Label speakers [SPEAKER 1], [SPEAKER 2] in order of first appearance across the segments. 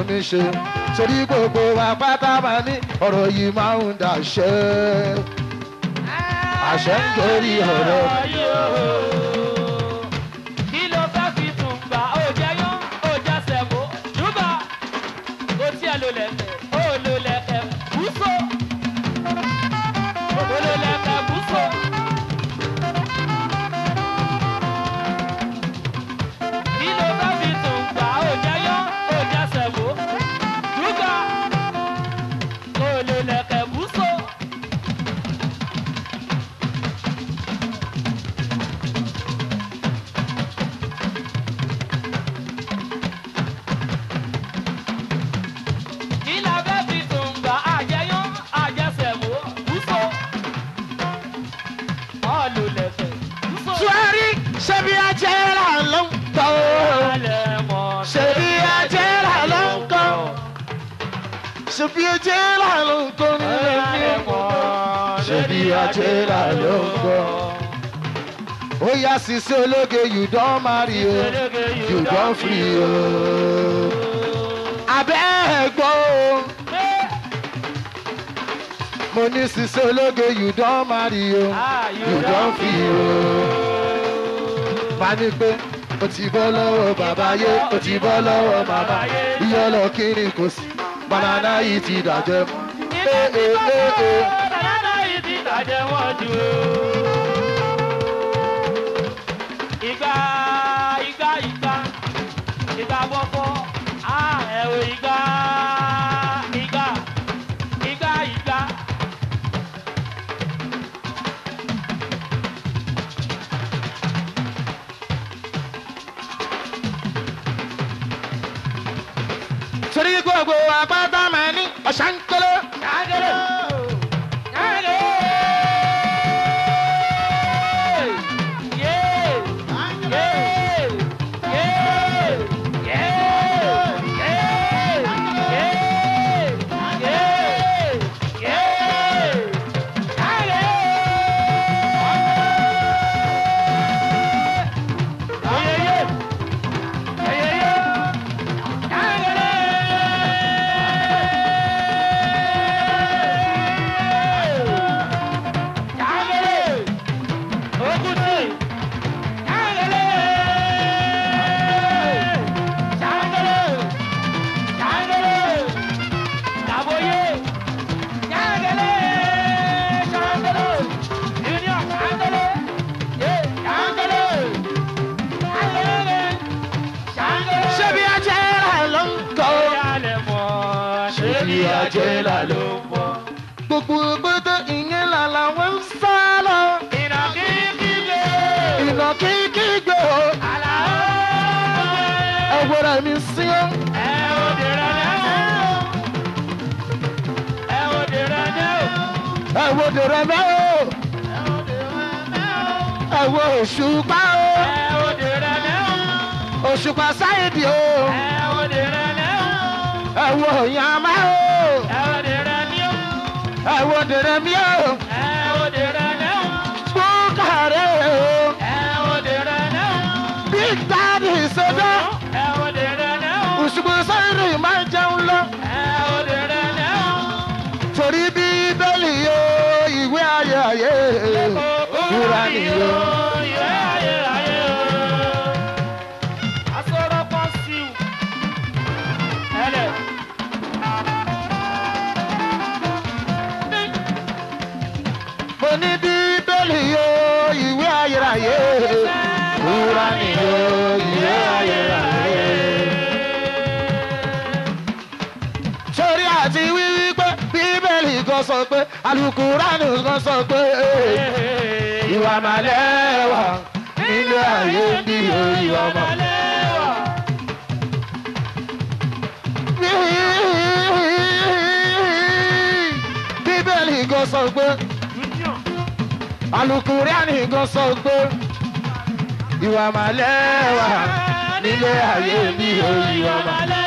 [SPEAKER 1] mi ṣe torí gbogbo wa pátá máa ní ọ̀rọ̀ yìí máa ń dàṣẹ àṣẹ ń torí ọ̀rọ̀
[SPEAKER 2] kí ló fẹ́ fi tún gbà ó jẹ́ yán ó jẹ́ sẹ̀mó ṣùgbà ó tiẹ̀ ló lẹ̀kẹ̀ ó ló lẹ̀kẹ̀ búso ó ló lẹ̀kẹ̀ búso. kí ló fẹ́ fi tún gbà ó jẹ́ yán ó jẹ́ sẹ̀mó ṣùgbà ó ló lẹ̀kẹ̀ búso. kí la fẹ́ fi tún gbà àjẹyán àjẹsẹ̀mó búso. ọ̀lù lẹ̀kẹ̀ búso.
[SPEAKER 1] tuwari ṣebí ajẹ́ra ló ń tọ́ ṣebí ajẹ́ra ló ń kọ́ ṣebí ajẹ́ra ló ń kọ́ nílé mi ṣebí ajẹ́ra ló ń kọ́. ó yá sísé ológe you don marry o you don free o. abẹ́ ẹ̀gbọ́n o mo ní sísé ológe you don marry o you don free o. bá ní pé o ti bọ́ lọ́wọ́ bàbá yé o ti bọ́ lọ́wọ́ màmá iyọ̀ lọ kiri kò sí banana yìí ti dàjẹ́ mọ́. Ee, ee, ee, ee.
[SPEAKER 2] Banana yìí ti dàjẹ́ wọ́n jù o. Ìgbà ìgbà ìgbà ìgbà bọ́fọ́ á ẹ̀rọ ìgbà ìgbà ìgbà ìgbà.
[SPEAKER 1] torí gbogbo àpáta máa ní ọ̀ṣánkélé.
[SPEAKER 2] Yàgẹ̀rẹ̀ yàgẹ̀rẹ̀ yé yé yé yé yé yé yé yé
[SPEAKER 1] ṣebí ajẹ́ra ló ń kọ́.
[SPEAKER 2] Ṣebí ajẹ́là ló ń bọ̀.
[SPEAKER 1] gbogbo gbogbo ìyẹn là làwọn ń sá lọ.
[SPEAKER 2] Ìnàkí kígbe.
[SPEAKER 1] ìnà kíkí gbé o.
[SPEAKER 2] Àlàó.
[SPEAKER 1] ẹ̀wọ̀rẹ̀ mi sí ọ́.
[SPEAKER 2] Ẹ ò dèrè lẹ́wọ̀. Ẹ ò dèrè lẹ́wọ̀.
[SPEAKER 1] ẹ̀wọ̀ dèrè mẹ́ o. ẹ̀wọ̀ òṣùpá o.
[SPEAKER 2] Ẹ ò dèrè lẹ́wọ̀.
[SPEAKER 1] òṣùpá sáyẹ̀dì o.
[SPEAKER 2] Ẹ ò dèrè lẹ́wọ̀.
[SPEAKER 1] ẹ̀wọ̀ yàmá o.
[SPEAKER 2] Ẹ ò dèrè lẹ́wọ̀.
[SPEAKER 1] ẹ̀wọ̀ dèrè mi o.
[SPEAKER 2] Ẹ ò dèrè lẹ́wọ̀.
[SPEAKER 1] búkàrẹ́ o.
[SPEAKER 2] Ẹ ò dèrè lẹ́wọ̀.
[SPEAKER 1] big daddy sọ́dọ̀.
[SPEAKER 2] Ẹ ò dèrè lẹ́wọ̀.
[SPEAKER 1] òṣùpá sáyẹ̀dì máa ń jẹun lọ.
[SPEAKER 2] Ẹ ò dèrè lẹ́wọ̀.
[SPEAKER 1] torí bíbélì o ìwé ayé ayé ìwúra nìyó.
[SPEAKER 2] Ìwé ayé ayé o. Asọ̀rọ̀ kan sí u. Ẹlẹ̀.
[SPEAKER 1] mo ní bíbélì o ìwé ayé ayé ìwúra nìyó ìwé ayé ayé. torí àti wíwí pé bíbélì kan sọ pé alukuraani kan sọ pé ìwà màlẹ́ wà nílé ayé bí ìwà màlẹ́. bíbélì kan sọ pé alukuriani kan sọ pé ìwà màlẹ́ wà nílé ayé bí ìwà màlẹ́.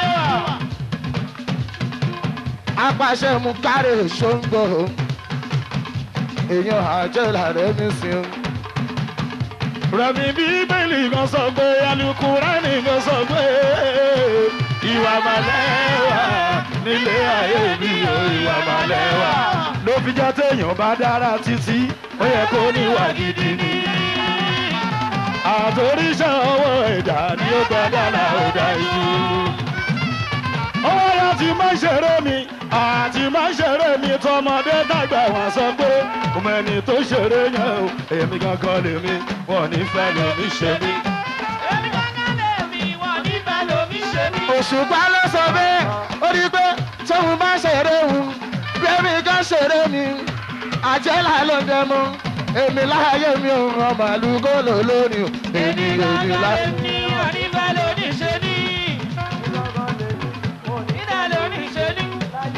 [SPEAKER 1] apàṣẹ mú kárẹ̀ ṣóńgbò èèyàn àjẹlà rẹ̀ mí sí i. rẹ̀mí bíbélì kan sọ pé alukurani kan sọ pé ìwà màlẹ́ wà
[SPEAKER 3] nílé ayé mi ò ìwà màlẹ́wà. ló fi jẹ́ téèyàn bá dára títí ó yẹ kó níwà gidi ni. àtòríṣà ọwọ́ ẹ̀dá ni ó gba dára ọ̀dà ìjú. ọwọ́ ya ti máa ń ṣeré mi àti máa ń ṣeré mi tọmọdé dàgbà wọn sọ pé ọmọ ẹni tó ṣeré yẹn o èmi gangan lèmi wọn ò ní fẹ́ lómi ṣe mí.
[SPEAKER 2] èmi kankan lèmi wọn nífẹ̀ẹ́ lómi ṣe mí.
[SPEAKER 1] òṣùpá ló sọ bẹ́ẹ̀ ó rí i pé tóun bá ṣeré òun bẹ́ẹ̀mi kan ṣeré mi àjẹ́là ló dẹ mọ́ èmi láàyè mi ò ràn màlúù lò lónìí o èmi lèmi láti.
[SPEAKER 2] lèmi wọn nífẹ̀ẹ́ lómi ṣe mí. nífẹ̀ẹ́ lómi ṣe mí.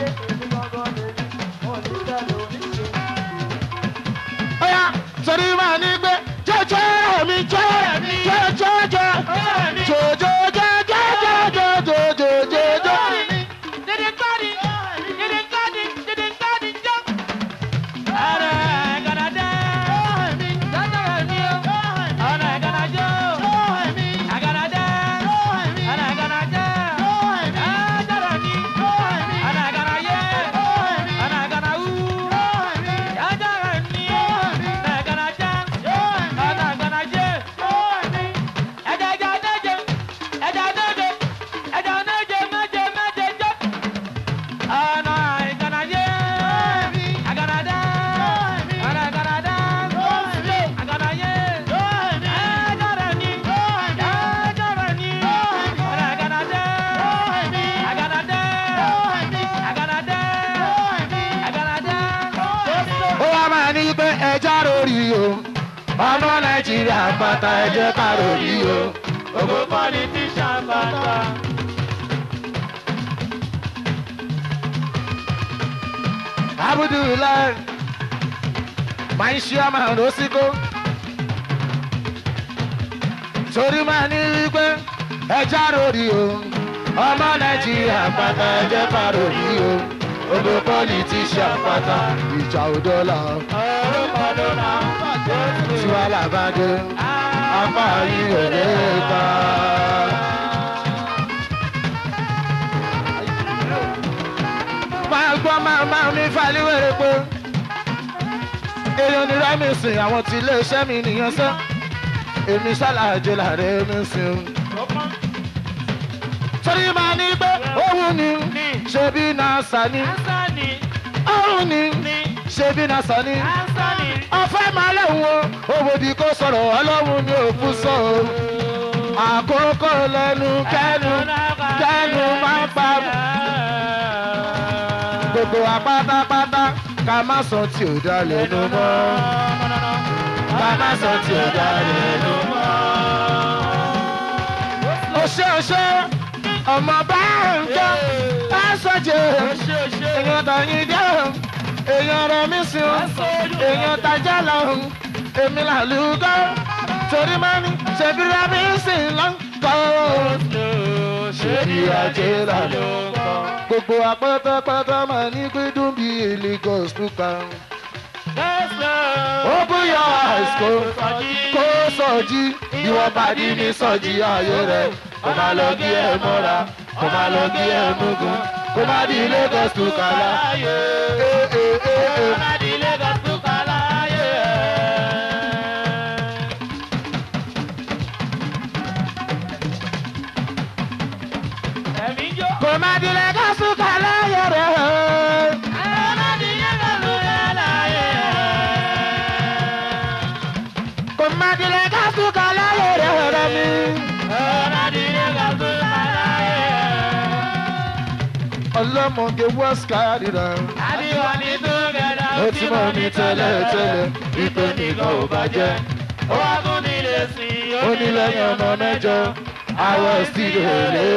[SPEAKER 1] Ọ̀yá torí máa ní pé jọjọ mi jọ jọjọ jọ jọjọ jọjọ jọjọ jọjọ jọjọ.
[SPEAKER 2] Didn't got it. Didn't got it. Didn't got it. Jump. Ara gana da. Dada mi o. Ara gana jo. Agana da. Ara gana da. Dada mi. Ara gana ye. Ara gana u. Dada mi. Ara gana da. Ara gana je. Ẹja ẹja méje. Ẹja méje. Ẹja méje méje méje jọ. Ana igana ye, agana da, ana agana da, agana ye, agana ni, agana ni, ana agana da, agana da, agana da, agana da.
[SPEAKER 1] Ó wá máa ní pé ẹja lórí o ọmọ Nàìjíríà pátá ẹ jẹ́ ká lórí o.
[SPEAKER 2] Ogo politician bata.
[SPEAKER 1] Abudulayi máa ń ṣe ọmọ lọ́síkó. Torí máa ní pé ẹja lórí o ọmọ Nàìjíríà pátá ẹ jẹ́ ká lórí o. Ogo politician pátá ìjà òdọ́là
[SPEAKER 2] Orúkọ ló ra
[SPEAKER 1] tiwa làbàdé apá yìí ò lè ta. máa gbọ́ máa máa mi fàlíwèrè pé èèyàn ní rẹ́mìsì àwọn tí iléeṣẹ́ mi nìyẹn sẹ́ èmi ṣàlàjò láàrin mi sìn. torí máa ní pé òun ni ṣebí nasa ni
[SPEAKER 2] Ansani,
[SPEAKER 1] òun ni ṣebí nasa ni
[SPEAKER 2] Ansani.
[SPEAKER 1] ọ̀fẹ́ máa lẹ́hùn o òbòdì kò sọ̀rọ̀ ọlọ́run mi ò fún sọ o àkókò lẹ́nu kẹ́nu kẹ́nu máa ń pa gbogbo wa pátápátá ká má sọ tí ò dá lẹ́nu mọ́ ká má sọ tí ò dá lẹ́nu mọ́. òṣè òṣè ọmọ bá ń jọ bá sọjẹ èèyàn tọyìn dé èèyàn rẹ mí sí o èèyàn tajà lọ èmi làlùkọ torí máa ní ṣèbí rẹ mí sí lọ́nkọ́ ṣèbí ajé làlùkọ gbogbo apátápátá máa ní pé dùn bí Lagos pupa. Open your eyes kó kó sọjí ìwọ pàdé ní sọjí ayé rẹ kó má lọ gé ẹ mọ́ra kó má lọ gé ẹ nugun kó má di Lagos pupa la. Eh, eh, eh, eh. Kó má di Lagos pupa láyé rẹ. Kó má di Lagos pupa láyé rẹ rẹ mi. Ọlọ́mọge west kárìíra. Ó ti mọ̀ ní tẹ́lẹ̀ tẹ́lẹ̀ ìpè nìkan ò bàjẹ́. Ó ní lẹ́yìn ọmọ mẹ́jọ àwọ̀ sílẹ̀ lé.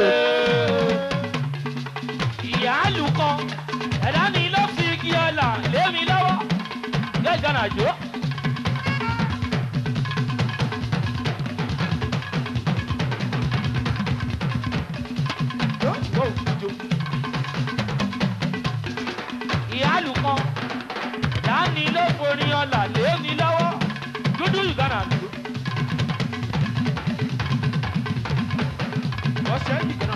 [SPEAKER 2] ìyá àlùkọ ẹ̀dá ni ló fi igi ọ̀là lé mi lọ́wọ́ gẹ́gẹ́ nàjò. ìyá àlùkọ ẹ̀dá ni ló forí ọ̀là lé mi lọ́wọ́ dúdú ìgbàna àlùkò. ọ̀sẹ̀ ìgbàna.